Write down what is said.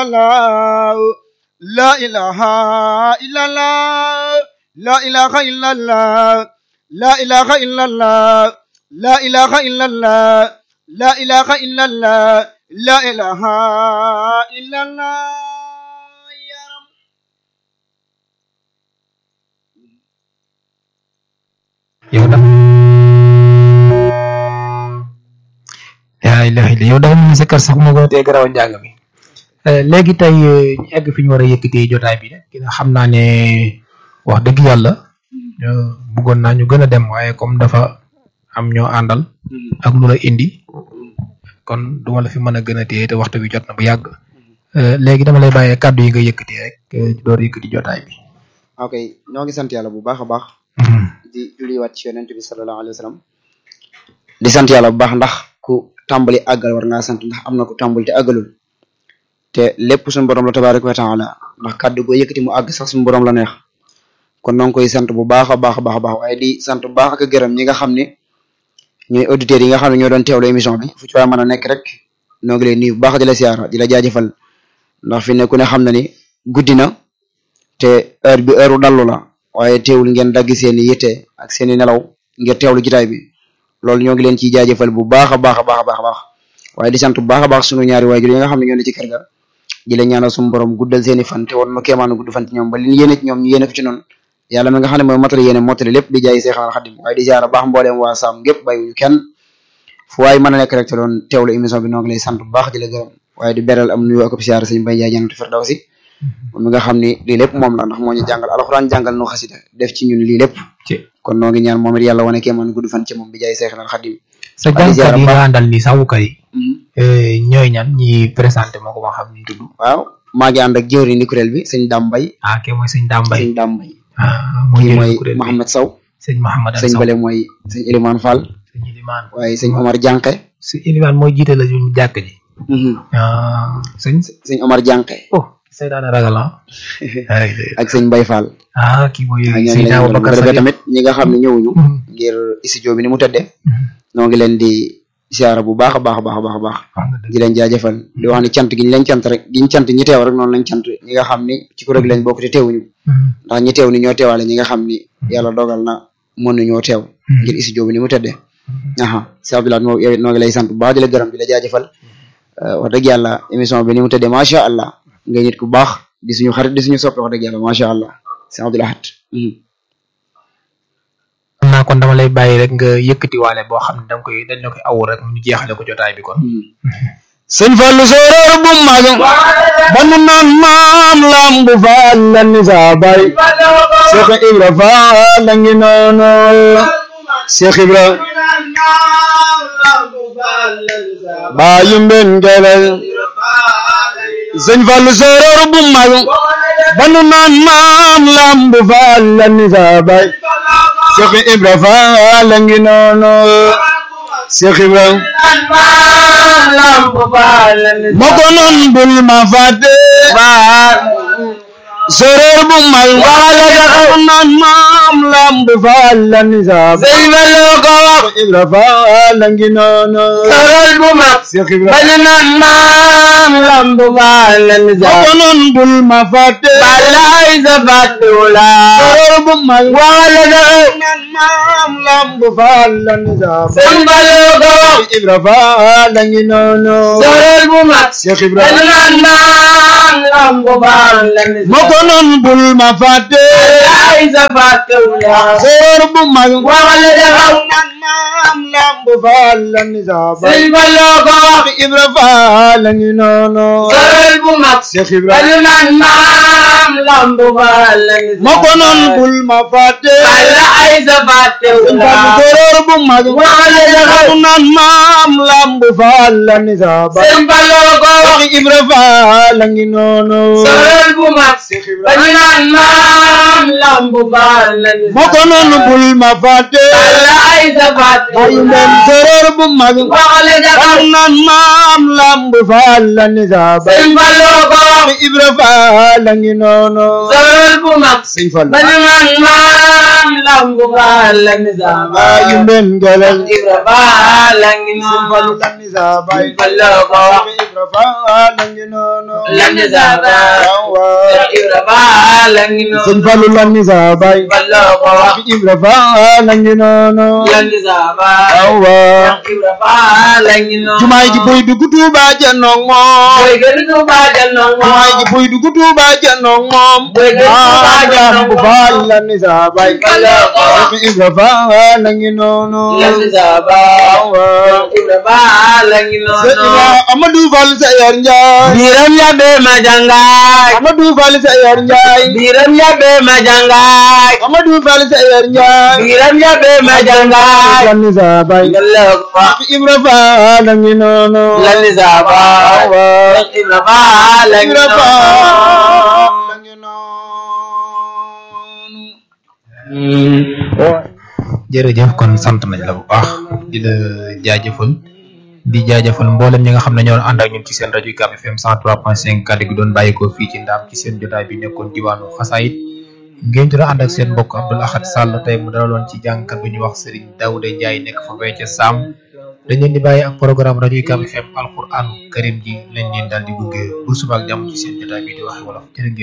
الله لا إله إلا الله لا إله إلا الله لا إله إلا الله لا إله إلا الله لا إله إلا الله لا إله إلا الله يا رب yow da yaa ilaha illa yow dafa mel ni sa kër sax moo gën a tee garaw njàng mi léegi tey ñu egg fi ñu war a yëkkatee jotaay bi rek xam naa ne wax dëgg yàlla bëggoon naa ñu gën a dem waaye comme dafa am ñoo àndal ak lu la indi kon duma la fi mën a gën a téye te waxtu bi jot na bu yàgg léegi dama lay bàyyee kàddu yi nga yëkkatee rek door yëkkati jotaay bi. ok ñoo ngi sant yàlla bu baax a baax di julliwaat ci yonent bi sallallahu alayhi wa sallam di sant yàlla bu baax ndax ku tàmbali àggal war ngaa sant ndax am na ku tàmbali te àggalul te lépp suñu borom la tabaraka wa taala ndax kàddu goo yëkkati mu àgg sax suñu borom la neex kon noo ngi koy sant bu baax a baax a baax a baax waaye di sant bu baax ak gërëm ñi nga xam ne ñooy auditeurs yi nga xam ne ñoo doon teewlu émission bi fu ci waay mën a nekk rek noo ngi leen nuyu bu baax di la siyaara di la jaajëfal ndax fi ne ku ne xam na ni guddi na te heure bi heure u dallu la waaye teewul ngeen dagg seeni yitte ak seeni nelaw ngir teewlu jitaay bi loolu ñoo ngi leen ciy jaajëfal bu baax a baax a baax a baax a baax waaye di sant bu baax a baax sunu ñaari waajur yi nga xam ne ñoo ne ci kër ga di la ñaanal suñu borom guddal seeni fan te woon nu kéemaanu gudd fan ci ñoom ba li ñu yéene ci ñoom ñu yéene ko ci noonu yàlla mi nga xam ne mooy motali yéene motali lépp di jaay Seexal Xadim waaye di ziara baax mbooleem waa Saam gépp bàyyiwuñu kenn fu waay mën a nekk rek te doon teewlu émission bi noo ngi lay sant bu baax di la gërëm waaye di beral am nuyu ak siyaara sëñ Bay Njaay Jannatul Firdawsi moom mi nga xam ni lii lépp moom la ndax moo ñu jàngal alxuraan jàngal nu xasida def ci ñun lii lépp kon noo ngi ñaan moom it yàlla wane kéemaan gudd fan ci moom bi jaay Seexal Xadim sa jàngkat yi nga àndal nii sawukat yi ñooy ñan ñi présenté moo ko ma xam ñu tudd waaw maa ngi ànd ak jëwri ni kuréel bi sëñ Dambay ah kii mooy sëñ Dambay sëñ Dambay mooy kii mooy kuréel bi Mohamed Sow sëñ Mohamed sëñ Bale mooy sëñ Elimane Fall sëñ Ilimaan waaye sëñ Omar Jànqe sëñ Ilimaan mooy jiite la ñu jàkk ji sëñ sëñ Omar Jànqe oh seytaane ragal ah ak sëñ Mbay Fall ah kii mooy ak ñoo ngi sëñ leen di Abubakar defee Sadiq tamit ñi nga xam ne ñëwuñu ngir studio bi ni mu tëddee noo ngi leen di siyaara bu baax a baax a baax a baax a baax di leen jaajëfal di wax ni cant gi ñu leen cant rek gi ñu cant ñi teew rek noonu lañ cant ñi nga xam ni ci kuréel gi lañ bokk te teewuñu ndax ñi teew ni ñoo teewaale ñi nga xam ni yàlla dogal na mënu ñoo teew ngir studio bi ni mu tëddee aha si Abdoulaye moo yow it noo ngi lay sant bu baax di la gërëm di la jaajëfal wax dëgg yàlla émission bi ni mu tëddee macha allah nga nit ku baax di suñu xarit di suñu soppi wax dëgg yàlla macha allah si Abdoulaye xam naa kon dama lay bàyyi rek nga yëkkati waale boo xam ne danga koy dañ la koy awu rek ñu jeexale ko jotaay bi kon sëñ Fallu sooroor bu mag ba nu naan maam lambu faal la ni saa bay Cheikh Ibra faal la ngi noonu Cheikh Ibra baayu mben gelel sëñ Fallu sooroor bu mag ba nu naan maam lambu faal la ni saa bay Cheikh Ibra faal la ngi noonu Cheikh Ibra moo ko noon bul ma fàtte soreer bu mag wala daxaw naan maam lamb faal la ni saa sëñ ba loo ko wax Ibra faal la ngi noonu soreer bu mag Cheikh Ibra bañ naan maam lamb faal la ni saa moo ko noon bul ma fàtte balaay sa fàtte wala soreer bu mag wala daxaw naan maam lamb faal la ni saa sëñ ba loo ko wax Ibra faal la ngi noonu soreer bu mag Cheikh Ibra bañ naan maam lamb faal la ni saa moo ko noon bul ma fàtte ay sa fàtte wula soor bu mag wala daxaw nan maam lamb faal la ni saa ba sëñ ba loo ko wax Ibra faal la ngi noonu soor bu mag Cheikh Ibra bañu nan maam lamb faal la ni saa moo ko noon bul ma fàtte wala ay sa fàtte wula soor bu mag wala daxaw nan maam lamb faal la ni saa ba sëñ ba loo ko wax Ibra faal la ngi noonu soor bu mag Cheikh Ibra bañu naan maam lambu baal la ni moo ko noonu bul ma fàtte wala ay sa fàtte ayu leen soror bu mag waxale daxaw naan maam lambu faal la ni saa ba sëñ Fallou ko wax Ibra faal la ngi noonu soror bu mag sëñ Fallou bañu naan maam maam lambu faal la ni saa baay Bayu men galal Ibra faal la ngi Sëñ Fallu noonu lan ni sa baay Fallu ko wax Cheikh Ibra Faal la ngi noonu lan ni saa baay waaw waaw Ibra faal la ngi Sëñ noonu Fallu lan ni sa baay Fallu ko wax Cheikh Ibra Faal la ngi noonu lan ni saa baay waaw waaw Ibra faal la ngi noonu jumaay ji buy dugg Tuuba janoog moom Boy gën Tuuba janoog moom jumaay ji buy dugg Tuuba janoog moom Boy gën Tuuba maam janoog Lamp moom. Faal la ni sa baay Fallu ko wax Cheikh Ibra Faal la ngi noonu lan ni saa baay waaw waaw Ibra faal la ngi Sëñ noonu Ibra Amadou Fall Sayar Njaay biram yabe ma jangaay Amadou Fall Sayar Njaay biram yabe ma jangaay Amadou Fall Sayar Njaay biram yabe ma jangaay lan ni sa baay ngalla ko Cheikh Ibra Faal la ngi noonu lanni saba waaw waaw ibra faal la ngi Ibra noonu Faal la ngi noonu jërëjëf kon sant nañ la bu baax di la jaajëfal di jaajëfal mboolem ñi nga xam ne ñoo ànd ak ñun ci seen rajo UCAB FM 103.5 kàddu gi doon bàyyikoo fii ci ndaam ci seen jotaay bi nekkoon diwaanu xasaayit ngeen jot a ànd ak seen mbokk Abdoul Ahad Sall tey mu dalaloon ci jàngkat bu ñuy wax Serigne Daouda Ndiaye nekk fa fee ca Sam dañ leen di bàyyi ak programme rajo UCAB FM alquran karim ji lañ leen daal di gunge bu suba ak jàmm ci seen jotaay bi di waxe wolof jërë ngeen